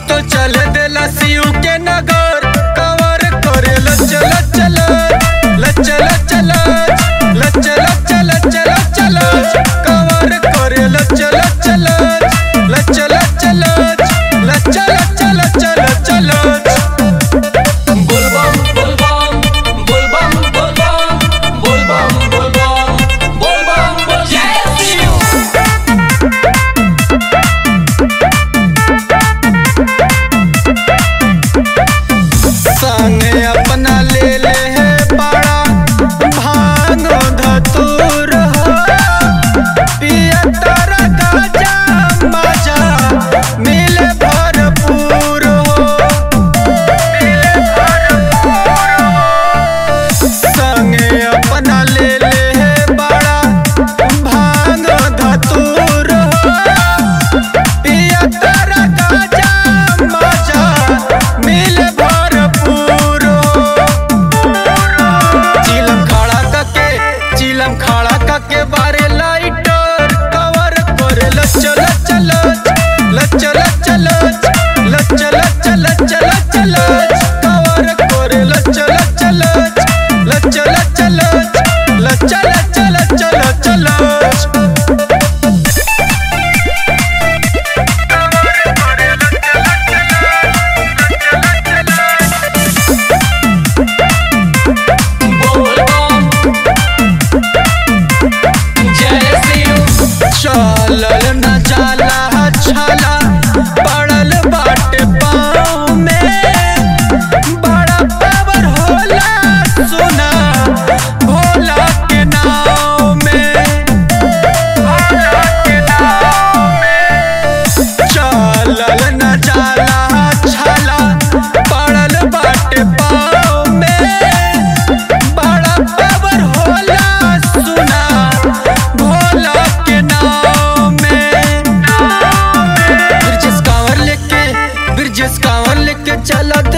तो चल देला सीयू के नगर कवर करे लचल चल लचल चल लचल चल चल चल कवर करे लचल चल लचल चल लचल चल चल चल बोलबम बोलबम बोलबम बोलबम बोलबम बोलबम बोलबम बोल जय शिव संगे अपना ले ले है बड़ा भांग धतूर हो पिया तारा गाजा मजा मिले भरपूर हो मिले भरपूर हो संगे अपना ले ले है बड़ा भांग धतूर हो पिया तारा गाजा मजा मिले भरपूर चिलम खड़ा कके चिलम खड़ा कके बारे लाइटर कवर करे लचल चल लचल चल लचल चल चल चल कवर करे लचल चल लचल चल लचल चल चल चल बोलबम जय शिव चलल न जाला छाला पड़ल बाटे पाँव में बड़ा पावर होला सुना भोला के नाव में भोला के नाव में चलल न जाला छाला पड़ल बाटे पाँव में बड़ा पावर होला सुना भोला के नाम में ब्रिजेश कांवर लेके ब्रिजेश कांवर लेके चला